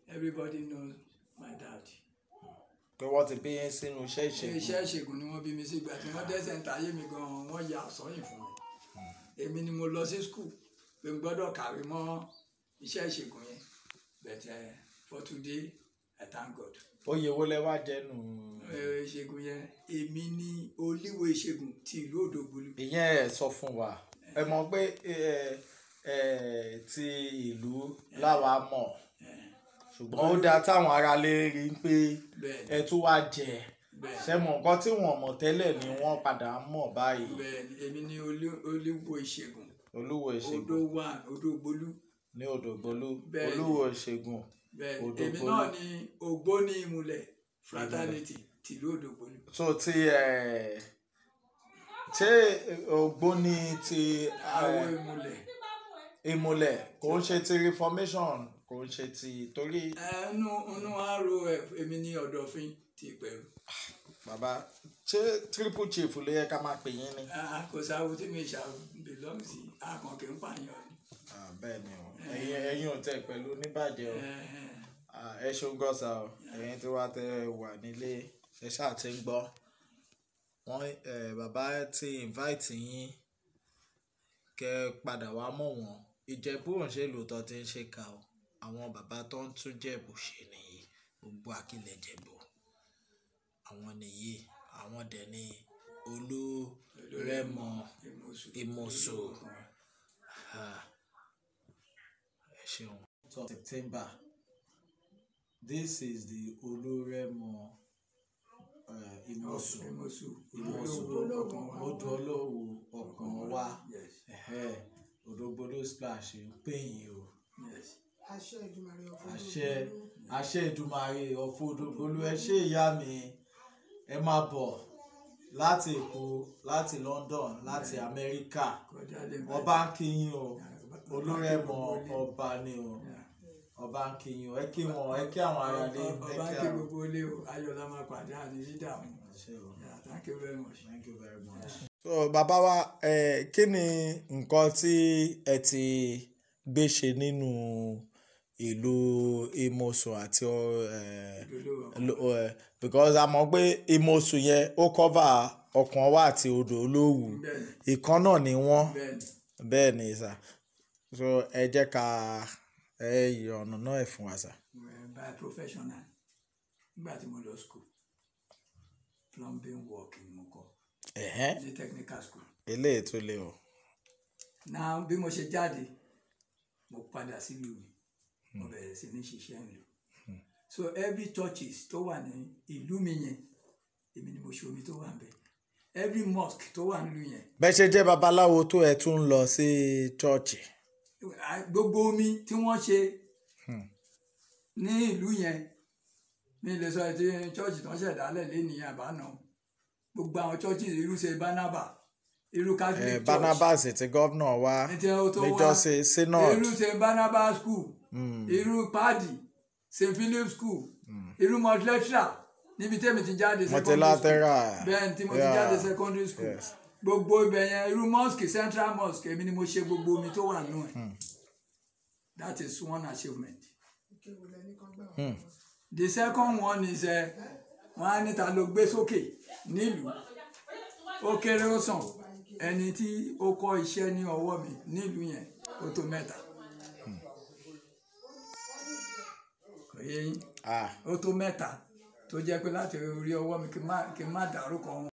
everybody knows my dad. pé wọ́n ti bí yín sínú iṣẹ́ ìṣègùn iṣẹ́ ìṣègùn ni wọ́n bí mi sí ìgbà tí wọ́n dẹ́sẹ̀ ń tayé mi gan-an wọ́n ya àsọyìn fún mi èmi ni mo lọ sí school pé n gbọ́dọ̀ kàwé mọ́ iṣẹ́ ìṣègùn yẹn but uh, for today I thank God oyè wo lẹ wá jẹnu Eh, ìṣègùn yẹn èmi ni olíwo ìṣègùn ti ìlú Òdògbólú ìyẹn ẹ sọ fún wa ẹ mọ̀ pé ẹ ẹ ti ìlú láwa mọ̀ ṣùgbọ́n ó dáa táwọn aráalé rí i pé bẹ́ẹ̀ ẹ tún wá jẹ bẹ́ẹ̀ ṣe mọ̀ nǹkan tí wọ́n mọ̀ tẹ́lẹ̀ ni wọ́n padà ń mọ̀ báyìí bẹ́ẹ̀ ni èmi ni olí- olíwo ìṣègùn olúwo ìṣègùn Odò one Òdògbólú ní Òdògbólú Bẹ́ẹ̀ ni. olúwo ìṣègùn bẹ́ẹ̀ ni Òdògbólú. èmi náà ni ògbóni ìmùlẹ̀ fraternity tìlú Òdògbólú tó ti ẹ ṣé ògbóni ti àwọn ẹ, ìmùlẹ̀ ìmùlẹ̀ kò ń ṣe ti reformation kò ń ṣe ti torí ẹnu inú àárò ẹ èmi ní ọ̀dọ̀fin ti pẹ̀lú bàbá ṣé triple chief ló yẹ ká máa pè yín ni. kò sáwó tí mi ṣà belong sí akànkè ń pààyàn ni. Ah, bẹ́ẹ̀ ni o ẹ̀yin ẹ̀yin ò tẹ̀ pẹ̀lú oníbàjẹ́ o Eh, Ah, ẹ ṣeun gọ́sà o ẹ̀yin tí wàá tẹ wà nílé ẹ ṣáà ti ń gbọ́ wọ́n eh, bàbá ti invite yín kẹ́ ẹ padà wá mọ̀ wọ́n ìjẹ̀bú òǹṣèlú tó ti ń ṣe kà o àwọn bàbá tó ń tún jẹ̀bù ṣe nìyí gbogbo àkìlẹ̀ jẹ̀bù àwọn nìyí àwọn dẹ̀ ní olúrẹ̀mọ Ìmọ̀sù. ìmọ̀sù Ah, ẹ ṣeun. September this is the olúrẹ̀mọ uh, ìmọ̀sù Ìmọ̀sù. ìmọ̀sù Olówó ọkàn wa. odò olówó ọkàn wa Yes, Ẹ̀hẹ́, Òdògbólú splash ń pè yín o yes. àṣẹ ìdùmarè ọ̀fọ̀ àṣẹ àṣẹ ìdùmarè ọ̀fọ̀ Òdògbólú ẹ ṣé ìyá mi ẹ máa bọ̀ láti Èkó láti London láti Amẹ́ríkà Kọjá lè bá- ọba ń kí yín o olúrẹ̀mọ ọba ni o Yeah. ọba ń kí yín o ẹ kí wọn ẹ kí àwọn ará lé ẹ ọba kí kí àwọn. gbogbo ilé o ayọ̀lá máa pàdé àní dídàmú. Ṣé o? Yeah, thank you very much. Thank you very much. so bàbá wa ẹ kí ni nǹkan tí ẹ ti gbé ṣe nínú ìlú Imosun àti ọ, ẹ, Olówó lo- ẹ, because a mọ̀ pé Imosun yẹn ó cover ọkàn wa àti odò olówù bẹ́ẹ̀ni ìkan náà ni wọ́n bẹ́ẹ̀ni bẹ́ẹ̀ ni sà so ẹ jẹ́ ká ẹ yọ ọ̀nà náà ẹ̀ fún wa sà. Well, by professional nígbà tí mo lọ school plumbing work ni mo kọ́ Ẹ̀hẹ́n, ní technical school. eléyìí tó le o. náà bí mo ṣe jáde mo padà sílùú mi mo bẹ̀rẹ̀ sí ní ṣiṣẹ́ ìlú so every churches tó wà ní ìlú mi yẹn èmi ni mo ṣe omi tó wà níbẹ̀ every mosque tó wà nílùú yẹn bẹ́ẹ̀ ṣe jẹ́ babaláwo tó ẹ tún ń lọ sí chọ́ọ̀chì. à- gbogbo omi tí wọ́n ṣe ní ìlú yẹn mi lè sọ ti church tó ń ṣẹ̀dálẹ̀ lẹ́nìí àbáná gbogbo àwọn churches irú ṣe Barnaba irú Catholic Eh, church Barnabas ti gọ́vnà wa ní tí ó tó wá níjọ́ sí synod irú st barnabas school irú padi st philip school irú multilateral níbi tẹ́mi ti jáde secondary school multilateral bẹ́ẹ̀ tí mo ti Yeah. jáde secondary school Yes. gbogbo ibẹ̀ yẹn irú mosque central mosque èmi ni mo ṣe gbogbo omi tó wà nù ẹ̀ that is one achievement ìkéwòlẹ̀ ní kan gbà wá. the second one is ẹ wọn á níta ló gbé sókè nílùú ó kéré ó sàn ẹni tí ó kọ́ iṣẹ́ ní ọwọ́ mi nílùú yẹn ó tó mẹ́ta kò yé yín ah ó tó mẹ́ta tó jẹ́ pé láti orí ọwọ́ mi kí n má- kí n má dárúkọ wọn.